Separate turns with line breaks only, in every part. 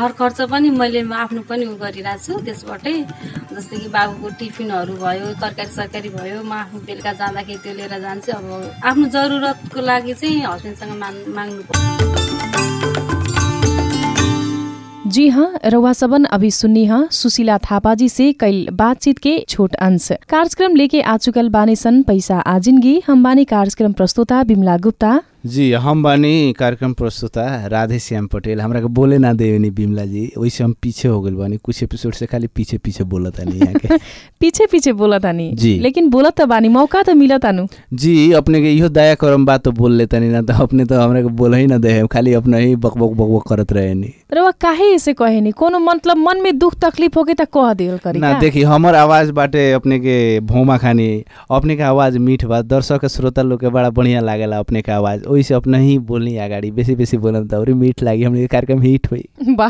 घर खर्च पनि मैले आफ्नो पनि उ गरिरहेको छु त्यसबाटै जस्तै कि बाबुको टिफिनहरू भयो तरकारी सरकारी भयो म आफ्नो बेलुका जाँदाखेरि त्यो लिएर जान्छु अब आफ्नो जरुरतको लागि चाहिँ हस्बेन्डसँग माग माग्नु पर्छ
जी हाँ रउआ सबन अभी सुन्नी हाँ सुशीला थापा जी से कल बातचीत के छोट अंश कार्यक्रम लेके आ चुकल बानी सन पैसा आजिनगी हम बानी कार्यक्रम प्रस्तुता बिमला गुप्ता
जी हम बानी कार्यक्रम प्रस्तुता राधे श्याम पटेल हमरा के बोले ना दे नी बिमला जी वैसे हम पीछे हो गइल बानी कुछ एपिसोड से खाली पीछे पीछे बोलत नहीं यहाँ के
पीछे पीछे बोला तानी
जी।
लेकिन बोलत त बानी मौका त मिलत तानु
जी अपने के इहो दया करम बात तो बोल लेता नहीं ना तो अपने तो हमरा के बोल ही ना दे खाली अपना ही बक बक बक बक करत रहे नी
रउआ काहे ऐसे कहे नि कोनो मतलब मन में दुख तकलीफ होके त कह देल करी
ना
का?
देखी हमर आवाज बाटे अपने के भौमा खानी अपने के आवाज मीठ बा दर्शक के श्रोता लोग के बड़ा बढ़िया लागेला अपने के आवाज ओइसे अपने ही बोलनी अगाडि बेसी बेसी बोलम त औरी मीठ लागी हमने के कार्यक्रम हिट होई
बा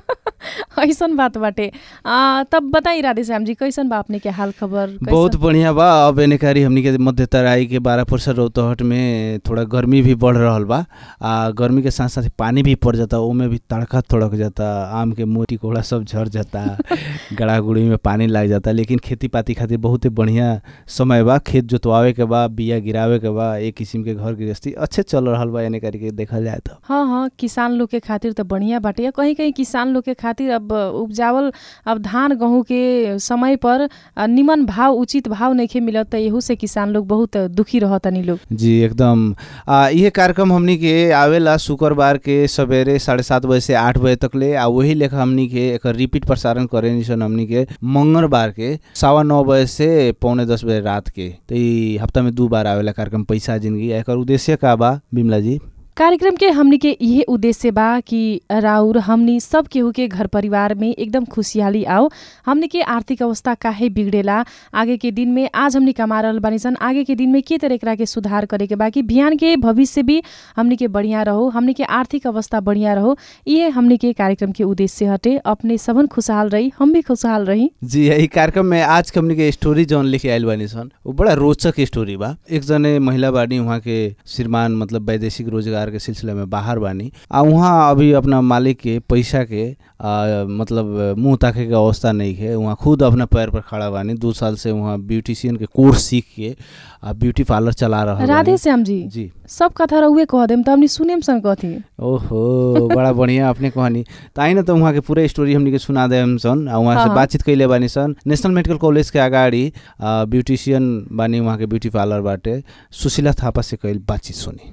ऐसन बात बाटे आ, तब बताई राधे श्याम जी कैसन बा अपने के हाल खबर कैसन?
बहुत बढ़िया बा अब एनेकारी हमनी के मध्य तराई के बारह परसेंट रौतहट में थोड़ा गर्मी भी बढ़ रहल बा आ गर्मी के साथ साथ पानी भी पड़ जाता ओमे भी तड़का तड़क जाता आम के मोटी कोड़ा सब झड़ जाता गड़ा गुड़ी में पानी लग जाता लेकिन खेती पाती खातिर बहुत ही बढ़िया समय बा खेत जोतवावे के बा बिया गिरावे के बा एक किसिम के घर गृहस्थी अच्छे चल रहल बा एनेकारी के देखल जाए तो
हाँ हाँ किसान लोग के खातिर त बढ़िया बाटे या कहीं कहीं किसान लोग के खातिर अब उपजावल अब धान गहूँ के समय पर आ, निमन भाव उचित भाव नइखे मिलत त एहू से किसान लोग बहुत दुखी रहतनी लोग
जी एकदम आ ये कार्यक्रम हमनी के आवेला शुक्रबार के सवेरे साढ़े सात बजे से आठ बजे तक ले आ वही लेखा हमनी के एक रिपीट प्रसारण करे निसन हमनी के मंगलबार के सवा नौ बजे से पौने दस बजे रात के तो ई हफ्ता में दू बार आवेला कार्यक्रम पैसा जिंदगी एकर उद्देश्य का बा बिमला जी
कार्यक्रम के हमनी के इहे उद्देश्य बा कि राउर हमनी सब केहू के घर परिवार में एकदम खुशहाली आओ हमनी के आर्थिक अवस्था काहे बिगड़ेला आगे के दिन में आज हमनी कमा रहल बानी सन आगे के दिन में के तरह एकरा के सुधार करे के बा कि बिहान के भविष्य भी हमनी के बढ़िया रहो हमनी के आर्थिक अवस्था बढ़िया रहो इहे हमनी के कार्यक्रम के उद्देश्य हटे अपने सबन खुशहाल रही हम भी खुशहाल रही
जी यही कार्यक्रम में आज के हमनी के स्टोरी जौन लेके आयल बानी सन वो बड़ा रोचक स्टोरी बा एक जने महिला बानी वहाँ के श्रीमान मतलब वैदेशिक रोजगार के सिलसिला में बाहर बानी आ वहाँ अभी अपना मालिक के पैसा के आ, मतलब मुंह ताके के अवस्था नहीं है वहाँ खुद अपना पैर पर खड़ा बानी दो साल से वहाँ ब्यूटिशियन के कोर्स सीख के आ, ब्यूटी पार्लर चला रहा
राधे श्याम जी
जी
सब कथा रहुए कह देम त हमनी सुनेम सन कथी
ओहो बड़ा बढ़िया अपने कहानी त आई न त उहाँके पूरा स्टोरी हमनी के सुना दे हम सन आ उहाँ
हाँ,
से
हाँ।
बातचीत कैले बानी सन नेशनल मेडिकल कॉलेज के अगाडि आ, ब्यूटिशियन बानी उहाँके ब्यूटी पार्लर बाटे सुशीला थापा से कैल बातचीत सुनी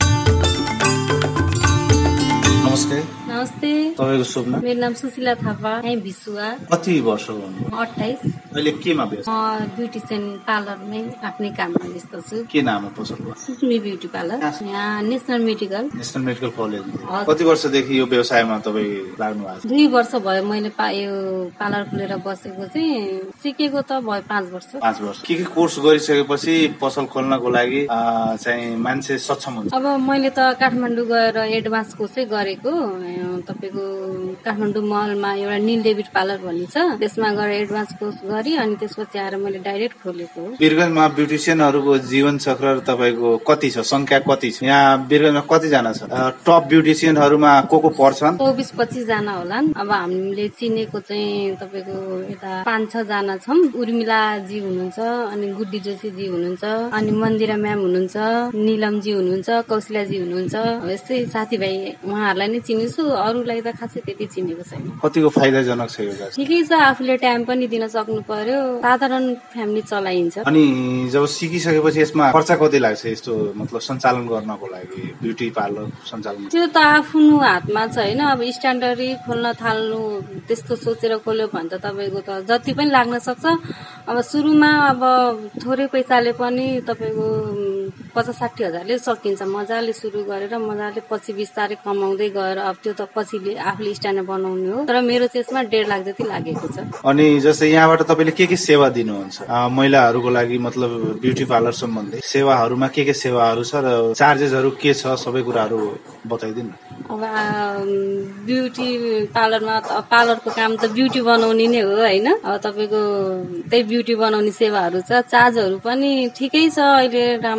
नमस्ते
नमस्ते
तपाईँको शुभ नाम
मेरो नाम सुशीला थापा यहीँ भिसुवा
कति वर्ष गर्नु
अठाइस
अहिले केमा व्यस्त
म ब्युटिसियन पार्लरमै आफ्नै काममा व्यस्त छु
के नाम हो पसलको
सुस्मी ब्युटी पार्लर यहाँ national medical
national medical college
हजुर।
कति वर्षदेखि यो व्यवसायमा तपाईँ लाग्नु भएको छ
दुई वर्ष भयो मैले पा यो पार्लर खोलेर बसेको चाहिँ सिकेको त भयो पाँच वर्ष
पाँच वर्ष के के कोर्स गरिसकेपछि पसल खोल्नको लागि आ, चाहिँ मान्छे सक्षम हुन्छ
अब मैले त काठमाडौँ गएर एडभान्स कोर्सै गरेको अँ, तपाईँको काठमाडौँ मलमा एउटा निल डेभिड पार्लर भन्ने छ त्यसमा गएर एडभान्स कोर्स गरेँ अनि त्यसपछि आएर मैले डाइरेक्ट खोलेको हो
वीरगञ्जमा ब्युटिसियनहरूको जीवन चक्र तपाईँको कति छ संख्या कति छ यहाँ वीरगञ्जमा कतिजना छ आ, टप ब्युटिसियनहरूमा को को पर्छन्
चौबिस पच्चिसजना होलान् अब हामीले चिनेको चाहिँ तपाईँको यता पाँच छजना छौँ उर्मिलाजी हुनुहुन्छ अनि गुड्डी जोशीजी हुनुहुन्छ अनि मन्दिरा म्याम हुनुहुन्छ निलमजी हुनुहुन्छ कौशिलाजी हुनुहुन्छ अब यस्तै साथीभाइ उहाँहरूलाई नै चिनेछु अरूलाई त खासै त्यति चिनेको छैन
कतिको फाइदाजनक छ यो व्यवसाय
ठिकै छ आफूले टाइम पनि दिन सक्नु पर्यो साधारण फ्यामिली चलाइन्छ
अनि जब सिकिसकेपछि यसमा खर्च कति लाग्छ यस्तो मतलब सञ्चालन गर्नको लागि ब्युटी पार्लर सञ्चालन
त्यो त आफ्नो हातमा छ होइन अब स्ट्यान्डर्डै खोल्न थाल्नु त्यस्तो सोचेर खोल्यो भने त तपाईँको त जति पनि लाग्न सक्छ अब सुरुमा अब थोरै पैसाले पनि तपाईँको उम्, पचास साठी हजारले सकिन्छ मजाले सुरु गरेर मजाले पछि बिस्तारै कमाउँदै गएर अब त्यो त पछिले आफूले स्ट्यान्डर्ड बनाउने हो तर मेरो चाहिँ यसमा डेढ लाख जति लागेको छ
अनि जस्तै यहाँबाट तपाईँले के के सेवा दिनुहुन्छ आ, महिलाहरूको लागि मतलब ब्युटी पार्लर सम्बन्धी सेवाहरूमा के के सेवाहरू छ र चार्जेसहरू के छ सबै कुराहरू बताइदिनु न
अब आ, ब्युटी पार्लरमा त अब पार्लरको काम त ब्युटी बनाउने नै हो होइन अब तपाईँको त्यही ब्युटी बनाउने सेवाहरू छ चार्जहरू पनि ठिकै छ अहिले राम्रै छ ठिक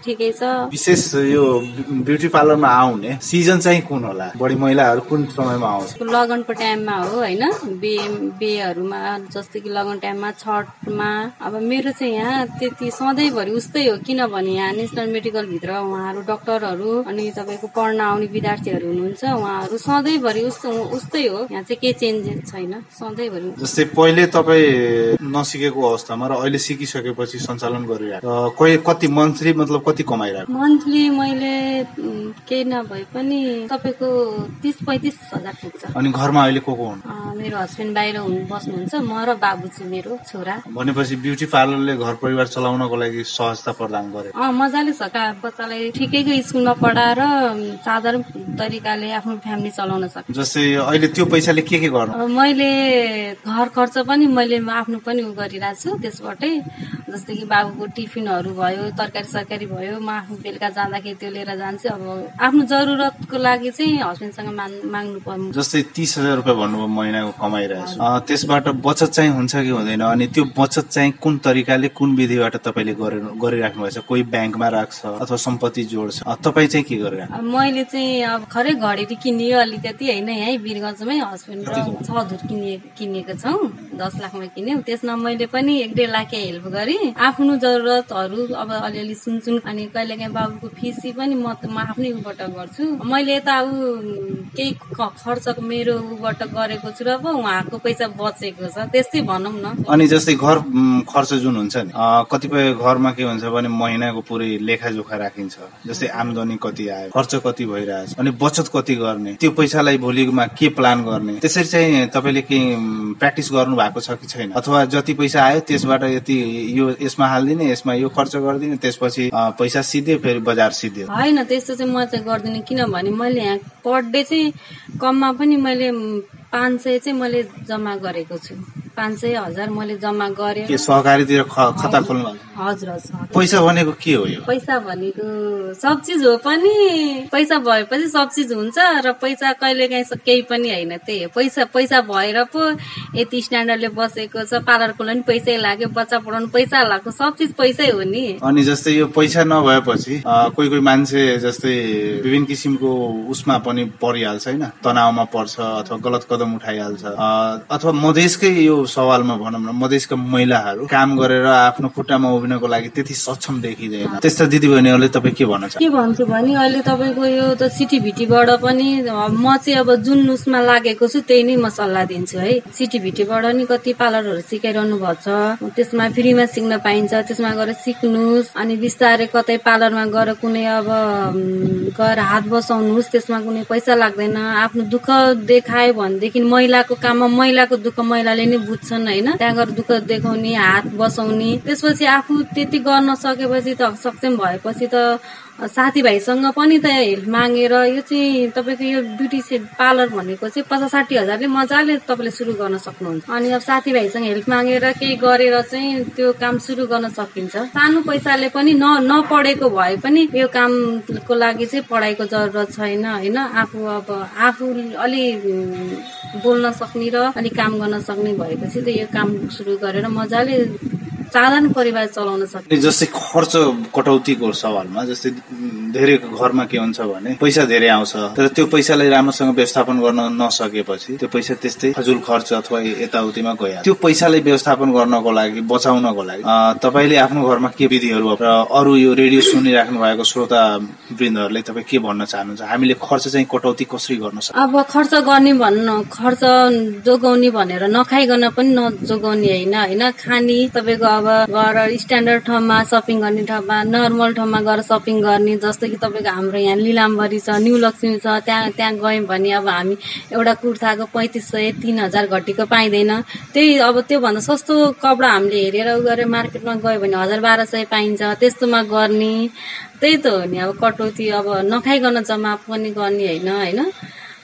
ठिकै छ
विशेष यो ब्युटी पार्लरमा आउने सिजन चाहिँ कुन होला बढी महिलाहरू कुन समयमा आउँछ
लगनको टाइममा हो होइन बे बेहरूमा जस्तै कि लगन टाइममा छठमा अब मेरो चाहिँ यहाँ त्यति सधैँभरि उस्तै हो किनभने यहाँ नेसनल मेडिकलभित्र उहाँहरू डक्टरहरू अनि तपाईँको पढ्न आउने विद्यार्थीहरू हुनुहुन्छ उहाँहरू सधैँभरि उस्तो उस्तै हो यहाँ चाहिँ केही चेन्जेस छैन सधैँभरि
जस्तै पहिले तपाईँ नसिकेको अवस्थामा र अहिले सिकिसकेपछि सञ्चालन गरिरहेको अ, कोही कति मन्थली मतलब कति कमाइरहेको
मन्थली मैले उम्, केही नभए पनि तपाईँको तिस पैँतिस हजार पुग्छ
अनि घरमा अहिले को को हुनु
अँ, मेरो हस्बेन्ड बाहिर हुनु बस्नुहुन्छ म र बाबु चाहिँ मेरो छोरा
भनेपछि ब्युटी पार्लरले घर परिवार चलाउनको लागि सहजता प्रदान गर्यो
अँ मजाले छ का बच्चालाई ठिकैको स्कुलमा पढाएर उम्, साधारण तरिकाले आफ्नो फ्यामिली चलाउन सक्छ
जस्तै अहिले त्यो पैसाले के के गर्नु
अब मैले घर खर्च पनि मैले आफ्नो पनि उ गरिरहेको छु त्यसबाटै जस्तै कि बाबुको टिफिनहरू भयो तरकारी सरकारी भयो म आफ्नो बेलुका जाँदाखेरि त्यो लिएर जान्छु अब आफ्नो जरुरतको लागि चाहिँ हस्बेन्डसँग माग माग्नु पर्नु
जस्तै तिस हजार रुपियाँ भन्नुभयो महिनाको कमाइरहेको छु अ, त्यसबाट बचत चाहिँ हुन्छ कि हुँदैन अनि त्यो बचत चाहिँ कुन तरिकाले कुन विधिबाट तपाईँले गरेर- गरिराख्नु भएको छ कोही ब्याङ्कमा राख्छ अथवा सम्पत्ति जोड्छ अ, तपाईँ चाहिँ के गरिराख्नु
अब मैले चाहिँ अब खरै घडेरी किनियो अलिकति होइन यहीँ वीरगञ्जमै हस्बेन्ड र छ धुर किने किनेको छौँ दस लाखमा किन्यौँ त्यसमा मैले पनि एक डेढ लाख हेल्प गरेँ आफ्नो जरुरतहरू अब अलिअलि सुन्छौँ अनि कहिलेकाहीँ बाबुको फिसी पनि म त म आफ्नै उबाट गर्छु मैले यता ऊ केही ख- खर्च मेरो उबाट गरेको छु र पो उहाँको पैसा बचेको छ त्यस्तै भनौँ न
अनि जस्तै घर म, खर्च जुन हुन्छ नि अ, कतिपय घरमा के हुन्छ भने महिनाको पुरै लेखाजोखा राखिन्छ जस्तै आमदनी कति आयो खर्च कति भइरहेछ अनि बचत कति गर्ने त्यो पैसालाई भोलिमा के प्लान गर्ने त्यसरी चाहिँ तपाईँले के म, प्र्याक्टिस गर्नु भएको छ कि छैन अथवा जति पैसा आयो त्यसबाट यति यो यसमा हालिदिने यसमा यो खर्च गरिदिने त्यसपछि अ, पैसा सिधै फेरि बजार सिधै
होइन त्यस्तो चाहिँ म चाहिँ गर्दिनँ किनभने मैले यहाँ पर डे चाहिँ कममा पनि मैले म, पाँच सय चाहिँ मैले जम्मा गरेको छु पाँच सय हजार मैले जम्मा गरेँ
के सहकारीतिर ख- खाता खोल्नु
हजुर हजुर
पैसा भनेको के हो यो
पैसा भनेको सब चिज हो पनि पैसा भएपछि सब चिज हुन्छ र पैसा कहिले काहीँ केही पनि होइन त्यही हो पैसा पैसा भएर पो यति स्ट्यान्डर्डले बसेको छ पार्लरको लागि पनि पैसै लाग्यो बच्चा पढाउनु पैसा लाग्यो सब चिज पैसै हो नि
अनि जस्तै यो पैसा नभएपछि अ, कोही कोही मान्छे जस्तै विभिन्न किसिमको उसमा पनि परिहाल्छ होइन तनावमा पर्छ अथवा गलत कदम उठाइहाल्छ अ, अथवा मधेसकै यो सवालमा भनौँ न मधेसका महिलाहरू काम गरेर आफ्नो खुट्टामा उभिनको लागि त्यति सक्षम देखिँदैन त्यस्ता दिदीबहिनीहरूले तपाईँ के भन्न चाहन्छ
के भन्छु भने अहिले तपाईँको यो त सिटीभिटीबाट पनि अब म चाहिँ अब जुन उसमा लागेको छु त्यही नै म सल्लाह दिन्छु है सिटीभिटीबाट नि कति पार्लरहरू सिकाइरहनु भएको छ त्यसमा फ्रीमा सिक्न पाइन्छ त्यसमा गएर सिक्नुहोस् अनि बिस्तारै कतै पार्लरमा गएर कुनै अब उम्, गएर हात बसाउनुहोस् त्यसमा कुनै पैसा लाग्दैन आफ्नो दुःख देखायो भनेदेखि महिलाको काममा महिलाको दुःख महिलाले नै बुझ्छन् होइन त्यहाँ गएर दुःख देखाउने हात बसाउने त्यसपछि आफू त्यति गर्न सकेपछि त सक्षम भएपछि त साथीभाइसँग पनि त हेल्प मागेर यो चाहिँ तपाईँको यो ब्युटी से पार्लर भनेको चाहिँ पचास साठी हजारले मजाले तपाईँले सुरु गर्न सक्नुहुन्छ अनि अब साथीभाइसँग हेल्प मागेर केही गरेर चाहिँ त्यो काम सुरु गर्न सकिन्छ सानो पैसाले पनि न नपढेको भए पनि यो कामको लागि चाहिँ पढाइको जरुरत छैन होइन आफू अब आफू अलि उम्, बोल्न सक्ने र अलिक काम गर्न सक्ने भएपछि त यो काम सुरु गरेर मजाले साधारण परिवार चलाउन सक्ने
अनि जस्तै खर्च कटौतीको सवालमा जस्तै धेरै घरमा के हुन्छ भने पैसा धेरै आउँछ तर त्यो पैसालाई राम्रोसँग व्यवस्थापन गर्न नसकेपछि त्यो पैसा त्यस्तै फजुल खर्च अथवा यताउतिमा गइहाल्छ त्यो पैसालाई व्यवस्थापन गर्नको लागि बचाउनको लागि अ, तपाईँले आफ्नो घरमा के विधिहरू र अरू यो रेडियो सुनिराख्नु भएको श्रोता वृन्दहरूले तपाईँ के भन्न चाहनुहुन्छ हामीले खर्च चाहिँ कटौती कसरी गर्न सक्छौँ
अब खर्च गर्ने भन्नु खर्च जोगाउने भनेर नखाइकन पनि नजोगाउने होइन होइन खाने तपाईँको अब गएर स्ट्यान्डर्ड ठाउँमा सपिङ गर्ने ठाउँमा नर्मल ठाउँमा गएर सपिङ गर्ने जस्तो कि तपाईँको हाम्रो यहाँ लिलामबरी छ न्यू लक्ष्मी छ त्यहाँ त्यहाँ गयौँ भने अब हामी एउटा कुर्ताको पैँतिस सय तिन हजार घटीको पाइँदैन त्यही अब त्योभन्दा सस्तो कपडा हामीले हेरेर उ गरेर मार्केटमा गयो भने हजार बाह्र सय पाइन्छ त्यस्तोमा गर्ने त्यही त हो नि अब कटौती अब नखाइकन जम्मा पनि गर्ने होइन होइन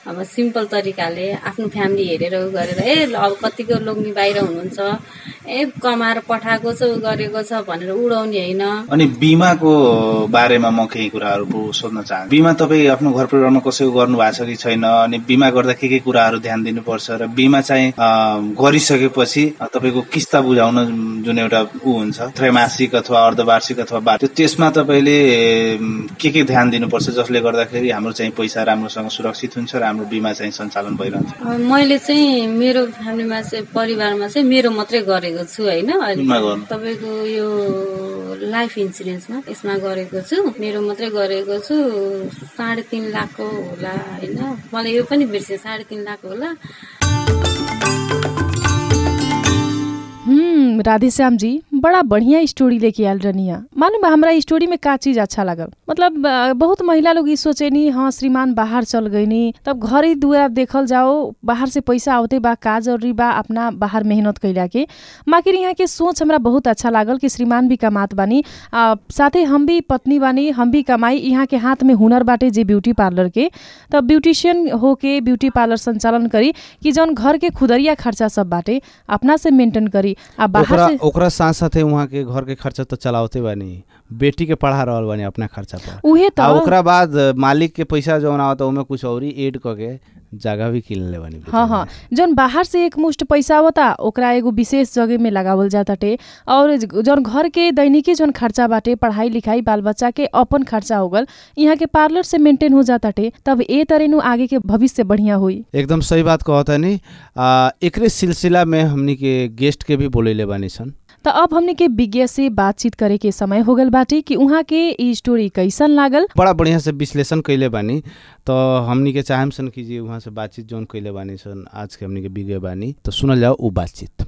अब सिम्पल तरिकाले आफ्नो फ्यामिली हेरेर उ गरेर ए ल अब कतिको लोग्ने बाहिर हुनुहुन्छ ए कमाएर पठाएको छ उ गरेको छ भनेर उडाउने होइन
अनि बिमाको बारेमा म केही कुराहरू पो सोध्न चाहन्छु बिमा तपाईँ आफ्नो घर परिवारमा कसैको गर्नु भएको छ कि छैन अनि बिमा गर्दा के के कुराहरू ध्यान दिनुपर्छ र बिमा चाहिँ अ, गरिसकेपछि अ, तपाईँको किस्ता बुझाउन जुन एउटा ऊ हुन्छ त्रैमासिक अथवा अर्धवार्षिक अथवा बा त्यो त्यसमा तपाईँले अम, के के ध्यान दिनुपर्छ जसले गर्दाखेरि हाम्रो चाहिँ पैसा राम्रोसँग सुरक्षित हुन्छ र हाम्रो बिमा चाहिँ सञ्चालन भइरहन्छ
अब मैले चाहिँ मेरो फ्यामिलीमा चाहिँ परिवारमा चाहिँ मेरो मात्रै गरेको छु होइन अहिले
कुनमा गर्नु?
तपाईँको यो लाइफ इन्सुरेन्समा यसमा गरेको छु मेरो मात्रै गरेको छु साढे तिन लाखको होला होइन मलाई यो पनि बिर्सेँ साढे तिन लाख होला
हम्म राधेश्याम जी बड़ा बढ़िया स्टोरी लेके आयल रनिया मालूम बा हमरा स्टोरी में का चीज अच्छा लागल मतलब अ, बहुत महिला लोग ई सोचेनी हाँ श्रीमान बाहर चल गईनी तब घर ही दुआर देखल जाओ बाहर से पैसा आवते बा का जरूरी बा अपना बाहर मेहनत कैला के माकिर यहाँ के सोच हमरा बहुत अच्छा लागल कि श्रीमान भी कमात बानी आ, साथे हम भी पत्नी बानी हम भी कमाई यहाँ के हाथ में हुनर बाटे जे ब्यूटी पार्लर के तब ब्यूटिशियन होके ब्यूटी पार्लर संचालन करी कि जौन घर के खुदरिया खर्चा सब बाटे अपना से मेंटेन करी आ बाहर
ओकरा
से
ओकरा साथ साथे वहाँ के घर के खर्चा तो चलावते बानी बेटी के पढ़ा रहल बानी अपना खर्चा पर
उहे त
आ ओकरा बाद मालिक के पैसा जौन आवता ओमे कुछ औरी एड करके जगह भी किन ले बानी
हाँ हाँ जौन बाहर से एक मुष्ट पैसा आवता ओकरा एगो विशेष जगह में लगावल जाताटे और ज- जौन घर के दैनिकी जौन खर्चा बाटे पढ़ाई लिखाई बाल बच्चा के अपन खर्चा हो गल यहाँ के पार्लर से मेंटेन हो जाताटे तब ए तरे नु आगे के भविष्य बढ़िया होई
एकदम सही बात कहता नी आ, एकरे सिलसिला में हमनी के गेस्ट के भी बोलेले बानी सन
त अब हमने के विज्ञ से बातचीत करे के समय हो गल बाटे कि उहाँ के ई स्टोरी कैसन लागल
बड़ा बढ़िया से विश्लेषण कैले बानी तो हमनी के चाहम सन कि जी वहाँ से बातचीत जौन कैले बानी सन आज के हमनी के बिगे बानी तो सुनल जाओ उ बातचीत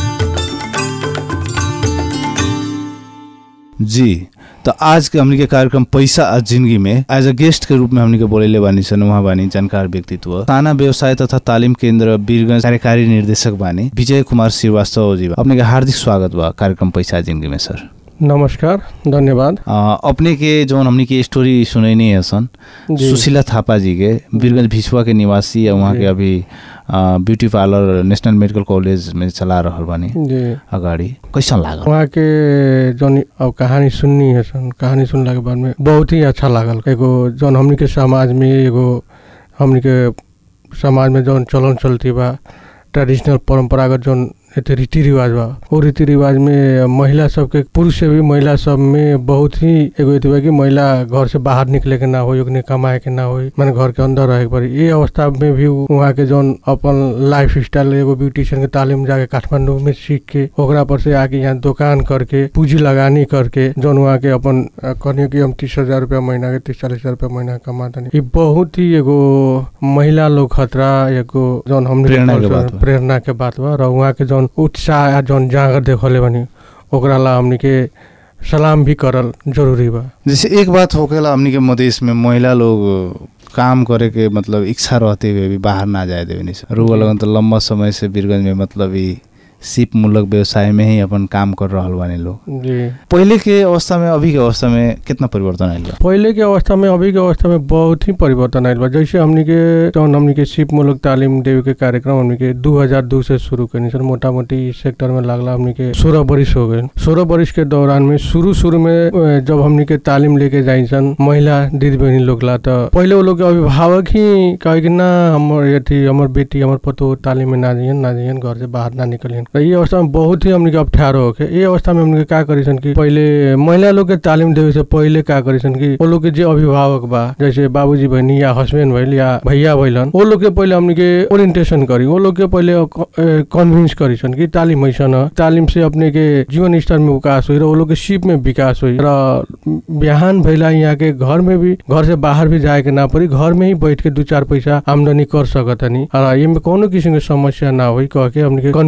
जी तो आज के हमनी के कार्यक्रम पैसा आ जिंदगी में एज अ गेस्ट के रूप में हमनी के बोलेले बानी सन वहाँ बानी जानकार व्यक्तित्व ताना व्यवसाय तथा तालिम केंद्र वीरगंज कार्यकारी निर्देशक बानी विजय कुमार श्रीवास्तव जी अपने के हार्दिक स्वागत बा कार्यक्रम पैसा आ जिंदगी में सर
नमस्कार धन्यवाद
अ, अपने के जौन हमनी के स्टोरी सुनैनी है सन
जी।
सुशीला थापा जी के वीरगंज भिछुआ के निवासी है वहाँ
जी।
के अभी अ, beauty parlour national medical college में चला रहल बानी
जी
अगाडि कैसन लागल
वहाँ के जौन अब कहानी सुननी है सन कहानी सुनला के बाद में बहुत ही अच्छा लागल एगो जौन हमनी के समाज में एगो हमनी के समाज में जौन चलन चलती बा ट्रेडिशनल परंपरागत जौन एते रीति रिवाज बा वो रीति रिवाज में महिला सबके पुरुष से भी महिला सब में बहुत ही एगो एते बा कि महिला घर से बाहर निकले के ना हो ओकने कमाए के ना हो माने घर के अंदर रहे के पड़ी ये अवस्था में भी उ- वहाँ के जौन अपन लाइफ स्टाइल एगो ब्यूटिशियन के तालीम जाके काठमांडू में सीख के ओकरा पर से आके यहाँ दुकान करके पूंजी लगानी करके जौन वहाँ के अपन अ, कहनियो कि हम तीस हजार रुपया महीना के तीस चालीस हजार रुपया महीना कमाता ये बहुत ही एगो महिला लोग खतरा एगो जौन हमने
प्रेरणा के बात बा।
प्रेरणा के बात बा र उहाँ के जौन उत्साह आ जौन जागर देखले बनी ओकरा ला हमनी के सलाम भी करल जरूरी बा
जैसे एक बात होकेला हमनी के मधेश में महिला लोग काम करे के मतलब इच्छा रहते हुए भी बाहर ना जाए देवे नहीं रुआ लगन तो लंबा समय से वीरगंज में मतलब ई सिप मूलक व्यवसाय में ही अपन काम कर रहल बानी लोग
जी
पहले के अवस्था में अभी के अवस्था में कितना परिवर्तन आयल बा
पहले के अवस्था में अभी के अवस्था में बहुत ही परिवर्तन आयल बा जैसे हमनी के जौन हमनी के सिप मूलक तालीम देवे के कार्यक्रम हमनी के 2002 से शुरू करनी सर मोटा मोटी इस सेक्टर में लागला हमनी के सोलह बरिस हो गए सोलह बरिस के दौरान में शुरू शुरू में अ, जब हमनी के तालीम लेके जाई सन महिला दीदी बहनी लोग ला तो पहले वो लोग के अभिभावक ही कहे कि ना हमर अथी हमर बेटी हमर पतो तालीम में ना जाइए ना जाइए घर से बाहर ना निकलियन तो ये अवस्था में बहुत ही हमनी के अप्ठ्यारो होके ये अवस्था में हमनी के का करी सन कि पहले महिला लोग के तालीम देवे से पहले का करी सन कि वो लोग के जे अभिभावक बा जैसे बाबूजी बहनी या हस्बैंड भइल या भैया भइलन वो लोग के पहले हमनी के ओरिएंटेशन करी वो लोग के पहले कन्विंस करी सन कि तालीम ऐसन ह तालीम से अपने के जीवन स्तर में विकास हुई र वो लोग के सिप में विकास हुई र बिहान भइला यहाँ के घर में भी घर से बाहर भी जाए के ना पड़ी घर में ही बैठ के दू चार पैसा आमदनी कर सकतनी और ये में कोनो किसिम के समस्या ना हुई कह के हमनी के कन्विंस करी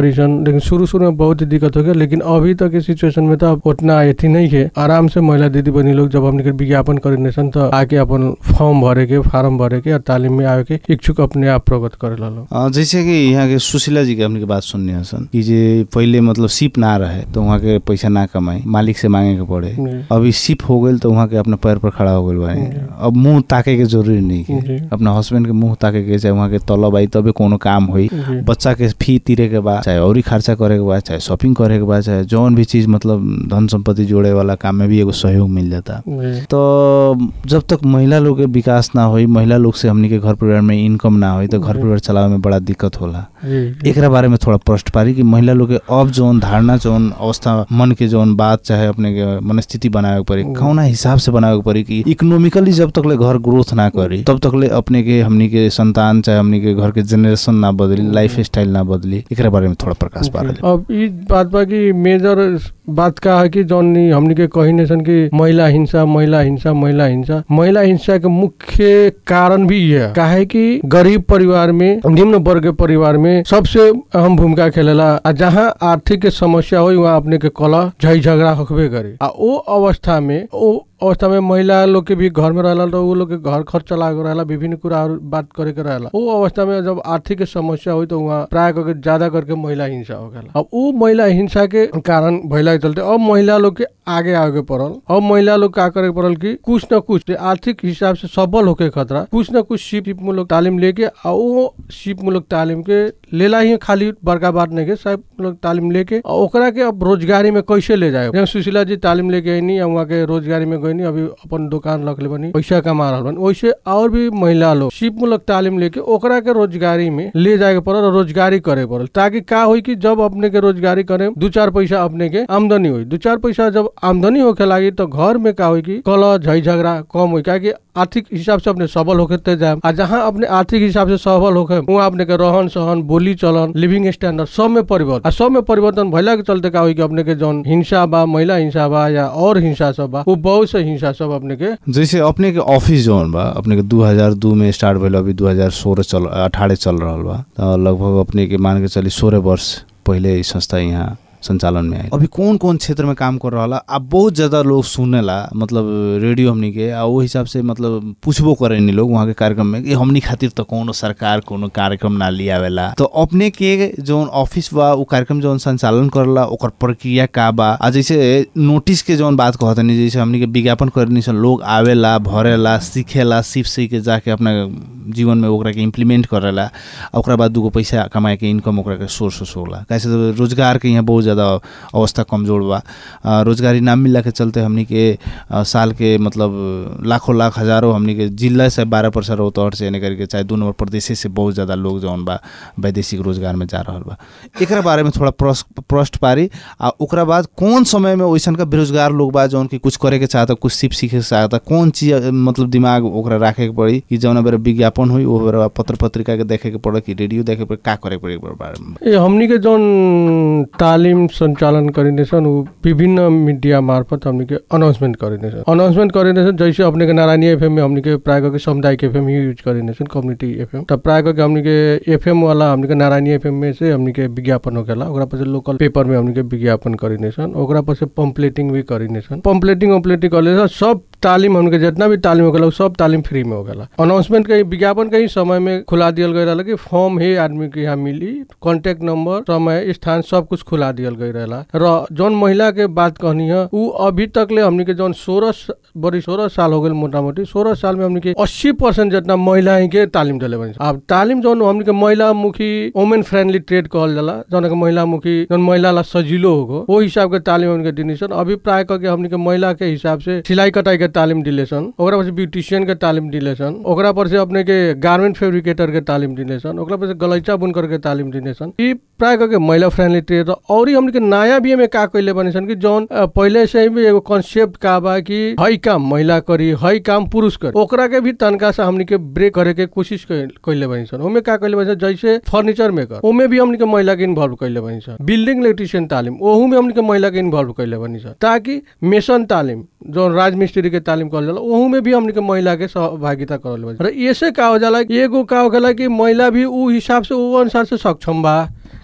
बड़ी सन लेकिन शुरू शुरू में बहुत ही दिक्कत हो गया लेकिन अभी तक के सिचुएशन में तो अब उतना अथी नहीं है आराम से महिला दीदी बहनी लोग जब हमने के विज्ञापन करे सन तो आके अपन फॉर्म भरे के फार्म भरे के और तालीम में आवे के इच्छुक अपने आप प्रगत करे ला लोग
अ, जैसे कि यहाँ के सुशीला जी के हमने के बात सुनने हसन कि जे पहले मतलब सिप ना रहे तो वहाँ के पैसा ना कमाई मालिक से मांगे के पड़े
जी।
अभी सिप हो गई तो वहाँ के अपने पैर पर खड़ा हो गई बानी
जी।
अब मुंह ताके के जरूरी नहीं
जी।
है अपना हस्बैंड के मुंह ताके के चाहे वहाँ के तलब आई तबे कोनो काम होई
जी।
बच्चा के फी तीरे के बाद चाहे और खर्चा करे के बाद चाहे शॉपिंग करे के बाद चाहे जौन भी चीज मतलब धन संपत्ति जोड़े वाला काम में भी एगो सहयोग मिल जाता
जी।
तो जब तक महिला लोग के विकास ना होई महिला लोग से हमनी के घर परिवार में इनकम ना होई तो घर
जी।
परिवार चलावे में बड़ा दिक्कत होला
जी, जी।
एकरा बारे में थोड़ा प्रश्न पारी कि महिला लोग के अब जौन धारणा जौन अवस्था मन के जौन बात चाहे अपने के मनस्थिति बनावे के पड़ी
हम्म।
कौना हिसाब से बनावे के पड़ी कि इकोनॉमिकली जब तक ले घर ग्रोथ ना करी तब तक ले अपने के हमनी के संतान चाहे हमनी के घर के जनरेशन ना बदली लाइफ स्टाइल ना बदली एकरा बारे में थोड़ा प्रकाश पा रहे
अब ई बात बा कि मेजर बात का है कि जौन ई हमनी के कही नहीं सन कि महिला हिंसा महिला हिंसा महिला हिंसा महिला हिंसा के मुख्य कारण भी ये है काहे कि गरीब परिवार में निम्न वर्ग के परिवार में सबसे अहम भूमिका खेलेला आ जहाँ आर्थिक के समस्या हो वहाँ अपने के कला झई झगड़ा होबे करे आ ओ अवस्था में ओ अवस्था में महिला लोग के भी घर में रहला तो वो लोग के घर खर्च चला के रहला विभिन्न कुरा और बात करे के रहला वो अवस्था में जब आर्थिक के समस्या हुई तो वहाँ प्राय करके ज्यादा करके महिला हिंसा हो गया अब वो महिला हिंसा के कारण भैला के चलते अब महिला लोग के आगे आगे पड़ल अब महिला लोग का करे के पड़ल कि कुछ न कुछ आर्थिक हिसाब से सबल होके खतरा कुछ न कुछ सिप सिप मूलक तालीम लेके आ वो सिप मूलक तालीम के लेला ही खाली बड़का बात नहीं के सब मूलक तालीम लेके आ ओकरा के अब रोजगारी में कैसे ले जाए जैसे सुशीला जी तालीम लेके आईनी वहाँ के रोजगारी में गईनी अभी अपन दुकान रख ले बनी पैसा कमा रहा बनी वैसे और भी महिला लोग सिप मूलक तालीम लेके ओकरा के रोजगारी में ले जाए के पड़ल और रोजगारी करे पड़ल ताकि का होई कि जब अपने के रोजगारी करे दू चार पैसा अपने के आमदनी हुई दू चार पैसा जब आमदनी होके लागी तो घर में का होई कि कलह झई झगड़ा कम हुई क्या आर्थिक हिसाब से अपने सबल होके ते जाए आ जहाँ अपने आर्थिक हिसाब से सबल होके वहाँ अपने के रहन सहन बोली चलन लिविंग स्टैंडर्ड सब में परिवर्तन आ सब में परिवर्तन भैला के चलते का होई कि अपने के जौन हिंसा बा महिला हिंसा बा या और हिंसा सब बा वो बहुत से हिंसा सब अपने के
जैसे अपने के ऑफिस जौन बा अपने के 2002 में स्टार्ट भेल अभी 2016 चल अठारह चल रहल बा तो लगभग अपने के मान के चली सोलह वर्ष पहले ई संस्था यहाँ संचालन में आई अभी कौन कौन क्षेत्र में काम कर रहा अब बहुत ज्यादा लोग सुनेला मतलब रेडियो हमनी के आ वो हिसाब से मतलब पूछबो करे नी लोग वहाँ के कार्यक्रम में कि हमनी खातिर तो कोनो सरकार कोनो कार्यक्रम ना लियावेला तो अपने के जौन ऑफिस बा वो कार्यक्रम जौन संचालन करला ओकर प्रक्रिया का बा आ जैसे नोटिस के जौन बात कहत नहीं जैसे हमनी के विज्ञापन करनी सन लोग आवेला भरेला सीखेला सीख सीख के जाके अपना जीवन में ओकरा के इम्प्लीमेंट करेला आ ओकरा बाद दूगो पैसा कमाए के इनकम ओकरा के सोर्स सोर्स होला कैसे तो रोजगार के यहाँ बहुत ज़्यादा अवस्था कमजोर बा आ, रोजगारी ना मिलला के चलते हमनी के आ, साल के मतलब लाखों लाख हजारों हमनी के जिला से बारह परसेंट रोहतहट से यानी करके चाहे दू नंबर प्रदेश से बहुत ज़्यादा लोग जौन बा वैदेशिक रोजगार में जा रहल बा एकरा बारे में थोड़ा प्रश्न प्रश्न पारी आ ओकरा बाद कौन समय में वैसन का बेरोजगार लोग बा जौन की कुछ करे के चाहता कुछ सीख सीखे के चाहता कौन चीज अ, मतलब दिमाग ओकरा राखे के पड़ी कि जौन बेर विज्ञापन हुई वो बेर पत्र पत्रिका के देखे के पड़ी कि रेडियो देखे के पड़ी का करे के पड़ी एकरा बारे में
ए हमनी के जौन तालिम संचालन करिने छन् ऊ विभिन्न मीडिया मार्फत हमनी के अनाउंसमेंट करिने छन् अनाउंसमेंट करिने छन् जैसे अपने के नारायणी एफएम में हमनी के प्राय करके सामुदायिक एफएम ही यूज करिने छन् कम्युनिटी एफएम त प्राय करके हमनी के एफएम वाला हमनी के नारायणी एफएम में से हमनी के विज्ञापन होकेला ओकरा पछि लोकल पेपर में हमनी के विज्ञापन करिने छन् ओकरा पछि पम्पलेटिंग भी करिने छन् पम्पलेटिंग उम्पलेटिंग करले सब तालिम हमके जितना भी तालिम होगला उ सब तालिम फ्री में होगला अनाउंसमेंट के विज्ञापन के ही समय में खुला दियल गई रहला कि फॉर्म ही आदमी के यहाँ मिली कॉन्टेक्ट नंबर समय स्थान सब कुछ खुला दियल गई रहला र जौन महिला के बात कहनी है उ अभी तक ले हमनी के जौन सोलह बड़ी सोलह साल हो गए मोटा मोटी सोलह साल में हमनी के अस्सी परसेंट जितना महिला ही के तालिम दिले बनी अब तालिम जौन हमनी के महिला मुखी वुमेन फ्रेंडली ट्रेड कहल जाला जौन के महिला मुखी जौन महिला ला सजिलो होगो वो हिसाब के तालिम हमनी के दिनी सन अभी प्राय करके हमनी के महिला के हिसाब से सिलाई कटाई के तालिम दिले सन ओकरा पर ब्यूटिशियन के तालिम दिले सन ओकरा पर से अपने के गार्मेंट फेब्रिकेटर के तालिम दिले सन ओकरा पर से गलैचा बुनकर के तालिम दिने सन ई प्राय करके महिला फ्रेंडली ट्रेड और ही हमनी के नया भी में का कइले बने सन कि जौन अ, पहिले से ही भी एगो कॉन्सेप्ट का बा कि हई काम महिला करी हई काम पुरुष करी ओकरा के भी तनका से हमनी के ब्रेक करे के कोशिश कइले बनी सन ओमे का कइले बनी सन जैसे फर्नीचर मेकर ओमे भी हमनी के महिला के इन्वॉल्व कइले बनी सन बिल्डिंग इलेक्ट्रिशियन तालिम ओहू में हमनी के महिला के इन्वॉल्व कइले बनी सन ताकि मेसन तालिम जो राजमिस्त्री के तालिम कहल जाला ओहू में भी हमनी के महिला के सहभागिता करल बनी र ऐसे का हो जाला कि एगो का हो जाला कि महिला भी उ हिसाब से उ अनुसार से सक्षम बा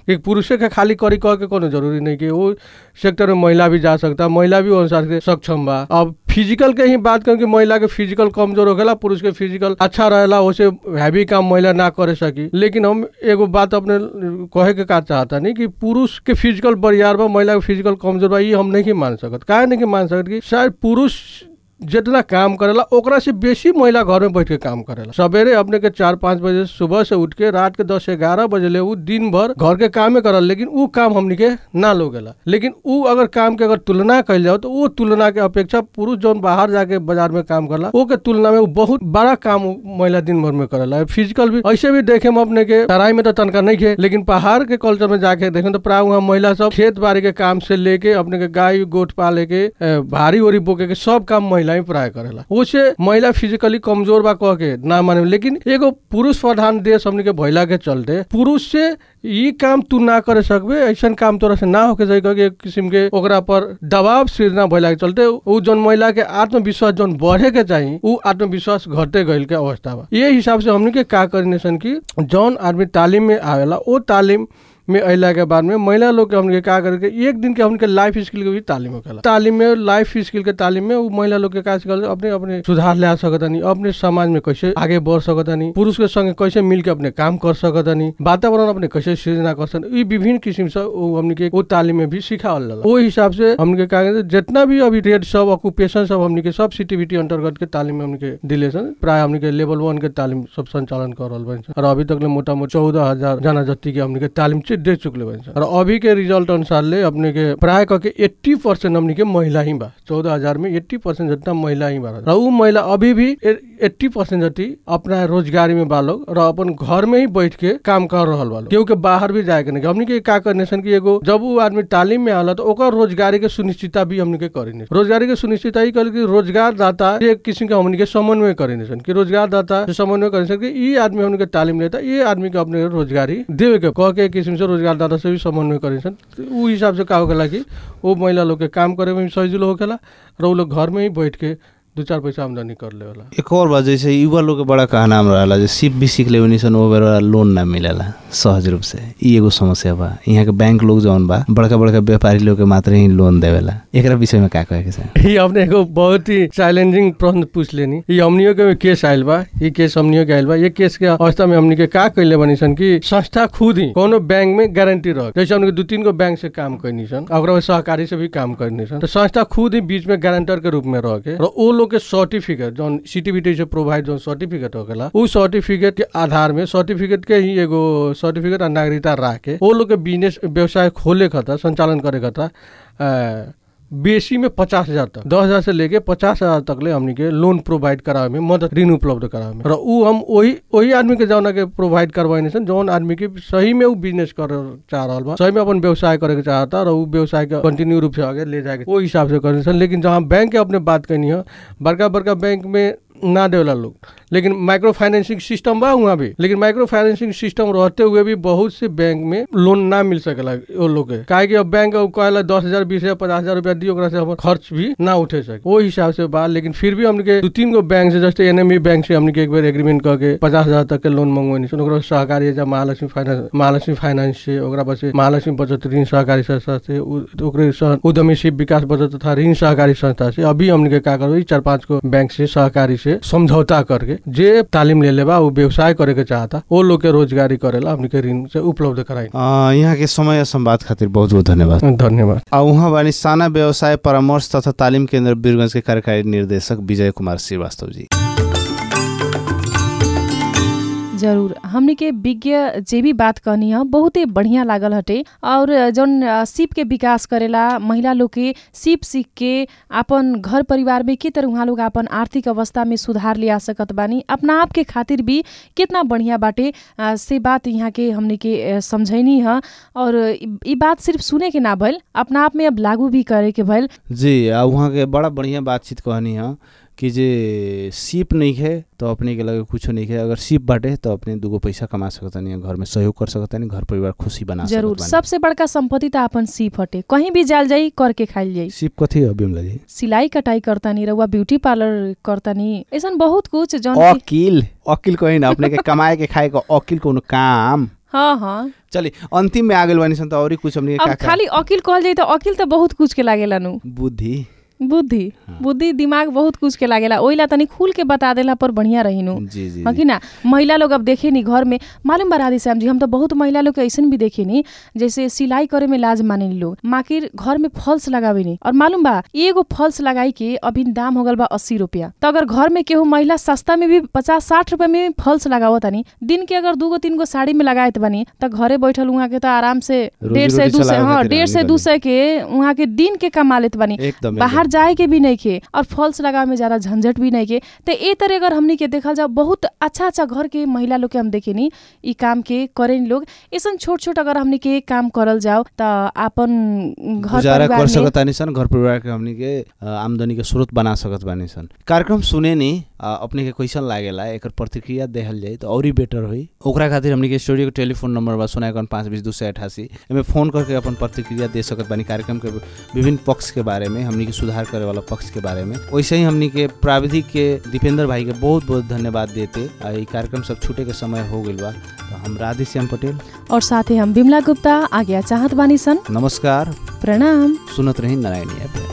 कि पुरुषे के खाली करी कह के कोनो जरूरी नहीं कि वो सेक्टर में महिला भी जा सकता महिला भी अनुसार से सक्षम बा अब फिजिकल के ही बात करें कि महिला के फिजिकल कमजोर होखेला पुरुष के फिजिकल अच्छा रहेला उसे हैवी काम महिला ना करे सकी लेकिन हम एगो बात अपने कहे के का चाहता नहीं कि पुरुष के फिजिकल बरियार बा महिला के फिजिकल कमजोर बा ये हम नहीं मान सकत काहे नहीं मान सकत कि शायद पुरुष जितना काम करेला ओकरा से बेसी महिला घर में बैठ के काम करेला सवेरे अपने के चार पाँच बजे सुबह से उठ के रात के दस ग्यारह बजे ले उ दिन भर घर के कामे करल लेकिन उ काम हमनी के ना लोगेला लेकिन उ अगर काम के अगर तुलना कइल जाओ तो वो तुलना के अपेक्षा पुरुष जौन बाहर जाके बाजार में काम करला वो के तुलना में उ बहुत बड़ा काम उ महिला दिन भर में करेला फिजिकल भी ऐसे भी देखे हम अपने के तराई में तो तनका नहीं खे लेकिन पहाड़ के कल्चर में जाके देखें तो प्राय वहाँ महिला सब खेत बाड़ी के काम से लेके अपने के गाय गोट पाले के अ, भारी ओरी बोके के सब काम महिला ही प्राय करेला उसे महिला फिजिकली कमजोर बा कह के ना माने लेकिन एगो पुरुष प्रधान देश हमने के भइला के चलते पुरुष से ई काम तू ना करे सकबे ऐसन काम तोरा से ना होके जाए कह के एक किस्म के ओकरा पर दबाव सृजना भइला के चलते उ जौन महिला के आत्मविश्वास जौन बढ़े के चाहिए उ आत्मविश्वास घटे गइल के अवस्था बा ये हिसाब से हमने के का करने सन की जौन आदमी तालीम में आवेला वो तालीम में अला के बाद में महिला लोग के हमने का करके एक दिन के हमने लाइफ स्किल के भी तालीम होखेला तालीम में लाइफ स्किल के तालीम में उ महिला लोग के का सिखल अपने अपने सुधार ले आ सकतानी अपने समाज में कैसे आगे बढ़ सकतानी पुरुष के संगे कैसे मिल के अपने काम कर सकतानी वातावरण अपने कैसे सृजना कर सकतानी ई विभिन्न किस्म से उ हमने के वो तालीम में भी सिखावल जाला वो हिसाब से हमने के का कहते जितना भी अभी ट्रेड सब ऑक्यूपेशन सब हमने के सब सिटीविटी अंतर्गत के तालीम में हमने के दिले सन प्राय हमने के लेवल वन के तालीम सब संचालन कर रहल बन और अभी तक ले मोटा मोटी चौदह हजार जना जति के हमने के तालीम चाहिँ दे चुकले बन्छ र अभी के रिजल्ट अनुसारले अपने के प्राय कके एट्टी पर्सेंट हमने के महिला ही बा चौदह हजार में एट्टी पर्सेंट जितना महिला ही बा र ऊ महिला अभी भी एट्टी पर्सेंट जति अपना रोजगारी में बा लोग र अपन घर में ही बैठ के काम कर रहल बा लोग क्योंकि बाहर भी जाए के नहीं हमने के का करने सन कि एगो जब वो आदमी तालीम में आला तो ओकर रोजगारी के सुनिश्चितता भी हमने के करेने रोजगारी के सुनिश्चितता ही कल कि रोजगार दाता एक किस्म के हमने के समन्वय करेने सन कि रोजगार दाता से समन्वय करे सन कि ये आदमी हमने के तालीम लेता ये आदमी के अपने रोजगारी देवे के कह के एक किस्म से रोजगार दाता से भी समन्वय करे सन तो ऊ हिसाब से का होखेला कि वो महिला लोग के काम करे में भी सजिलो होखेला र ऊ लोग घर में ही बैठ के दू चार पैसा आमदनी कर लेवला
एक और बात जैसे युवा लोग के बड़ा कहना रहला जे सिप भी सीख लेवनी सन वो बेरा लोन ना मिलेला सहज रूप से ई एगो समस्या बा यहाँ के बैंक लोग जौन बा बड़का बड़का व्यापारी लोग के मात्र ही लोन देवेला एकरा विषय में का कहे के चाही
ये अपने एगो बहुत ही चैलेंजिंग प्रश्न पूछ लेनी ये हमनियों के केस आयल बा ये केस हमनियों के आयल बा ये केस के अवस्था में हमनी के का कैले बनी सन कि संस्था खुद ही कोनो बैंक में गारंटी रह जैसे हमने दू तीन गो बैंक से काम करनी सन और ओकरा बाद सहकारी से भी काम करनी सन तो संस्था खुद ही बीच में गारंटर के रूप में रह के और वो लोग के सर्टिफिकेट जौन सीटीबीटी से प्रोवाइड जौन सर्टिफिकेट होखेला उ सर्टिफिकेट के आधार में सर्टिफिकेट के ही एगो सर्टिफिकेट और नागरिकता राख के वो लोग के बिजनेस व्यवसाय खोले खता संचालन करे खता अ, बेसी में पचास हजार तक दस हजार से लेके पचास हजार तक ले हमनी के लोन प्रोवाइड करावे में मदद ऋण उपलब्ध करावे में र उ हम वही वही आदमी के जौना के प्रोवाइड करवाइने सन जौन आदमी के सही में उ बिजनेस कर चाह रहल बा सही में अपन व्यवसाय करे के चाहता र उ व्यवसाय के कंटिन्यू रूप से आगे ले जाए के वो हिसाब से करे सन लेकिन जहाँ बैंक के अपने बात करनी है बड़का बड़का बैंक में ना देवला लोग लेकिन माइक्रो फाइनेंसिंग सिस्टम बा वहाँ भी लेकिन माइक्रो फाइनेंसिंग सिस्टम रहते हुए भी बहुत से बैंक में लोन ना मिल सकेला वो लोग के काहे कि अब बैंक कहला दस हजार बीस हजार पचास हजार रुपया दी ओकरा से हमर खर्च भी ना उठे सके वो हिसाब से बा लेकिन फिर भी हमने के दू तीन गो बैंक से जैसे एनएमई बैंक से हमने के एक बार एग्रीमेंट करके पचास हजार तक के लोन मंगवानी सन ओकरा सहकारी एजा महालक्ष्मी फाइनेंस महालक्ष्मी फाइनेंस से ओकरा बाद से महालक्ष्मी बचत ऋण सहकारी संस्था से उ- ओकरे सह उद्यमीशिप विकास बचत तथा ऋण सहकारी संस्था से अभी हमने के का करबो ई चार पांच गो बैंक से सहकारी से समझौता करके जे तालीम ले लेबा वो व्यवसाय करे के चाहता वो लोग के रोजगारी करेला हमने के ऋण से उपलब्ध कराई
अ, यहाँ के समय आ संवाद खातिर बहुत बहुत धन्यवाद
धन्यवाद
आ उहाँ बानी साना व्यवसाय परामर्श तथा तालिम केन्द्र वीरगंज के कार्यकारी निर्देशक विजय कुमार श्रीवास्तव जी
जरूर हमनी के विज्ञ जे भी बात कहनी है बहुते बढ़िया लागल हटे और जौन अ, सिप के विकास करेला महिला लोग के सिप सीख के अपन घर परिवार में के तरह उहाँ लोग अपन आर्थिक अवस्था में सुधार ले आ सकत बानी अपना आप के खातिर भी कितना बढ़िया बाटे अ, से बात यहाँ के हमनी के अ, समझैनी है और ई ई बात सिर्फ सुने के ना भइल अपना आप में अब लागू भी करे के भइल
जी आ उहाँ के बड़ा बढ़िया बातचीत कहनी है कि जे सीप नहीं है तो अपने के लगे कुछो नहीं है अगर सीप बाटे तो अपने दूगो पैसा कमा सकतानी घर में सहयोग कर सकतानी घर परिवार खुशी बना
जरूर
सकत बानी।
सबसे बड़का संपत्ति त अपन सिप हटे कहीं भी जाल जाई करके खाइल जाई
सीप कथी है बिमला जी
सिलाई कटाई करतानी रउआ ब्यूटी पार्लर करतानी ऐसन बहुत कुछ जौन कि-
अकिल अकिल कहीं ना अपने के कमाए के खाए का अकिल कोनो काम
हाँ हाँ
चली अंतिम में आ गेल बानी सन त औरी कुछ हमनी के
अब
का का
खाली अकिल कहल जाई त अकिल त बहुत कुछ के लागेला नु
बुद्धि
बुद्धि बुद्धि दिमाग बहुत कुछ के लागेला ओइला तनी खुल के बता देला पर बढ़िया रहिनु
जी जी
हाँ
जी।
कि ना महिला लोग अब देखे नी घर में मालूम बा राधे श्याम जी हम तो बहुत महिला लोग के ऐसन भी देखे नी जैसे सिलाई करे में लाज माने नी लोग माकिर घर में फॉल्स लगावे नी और मालूम बा एगो फॉल्स लगाई के अभी दाम हो गल बा अस्सी रुपया तो अगर घर में केहू महिला सस्ता में भी पचास साठ रुपया में भी फॉल्स लगावत तानी दिन के अगर दूगो तीन गो साड़ी में लगाए बानी त घरे बैठल उहाँ के त आराम से
रोजी
डेढ़ से
रोटी
दू से
चलावे
हाँ
खातिर
डेढ़ से
आदमी
दू
बने।
सौ के उहाँ के दिन के कमा लेत बानी
एकदम
बाहर
एकदम।
जाए के भी नहीं के और फॉल्स लगावे में ज्यादा झंझट भी नहीं के तो ए तरह अगर हमनी के देखल जाओ बहुत अच्छा अच्छा घर के महिला लोग के हम देखे नी ई काम के करे नी लोग ऐसन छोट छोट अगर हमनी के काम करल जाओ त आपन घर
गुजारा
परिवार
कर
में
सकत तानी सन घर परिवार के हमनी के अ, आमदनी के स्रोत बना सकत बानी सन कार्यक्रम सुने नी अ, अपने के कैसन लागेला एकर प्रतिक्रिया देहल जाई तो औरी बेटर होई ओकरा खातिर हमनी के स्टूडियो के टेलीफोन नंबर बा सोना इक्यावन पाँच बीस दू सौ अठासी एमे फोन करके अपन प्रतिक्रिया दे सकत बानी कार्यक्रम के विभिन्न पक्ष के बारे में हमनी के सुधार करे वाला पक्ष के बारे में वैसे ही हमनी के प्राविधिक के दीपेंद्र भाई के बहुत बहुत धन्यवाद देते आ, ई कार्यक्रम सब छूटे के समय हो गइल बा तो हम राधे श्याम पटेल
और साथे हम बिमला गुप्ता आज्ञा चाहत बानी सन
नमस्कार
प्रणाम
सुनत रही नारायणी ऐप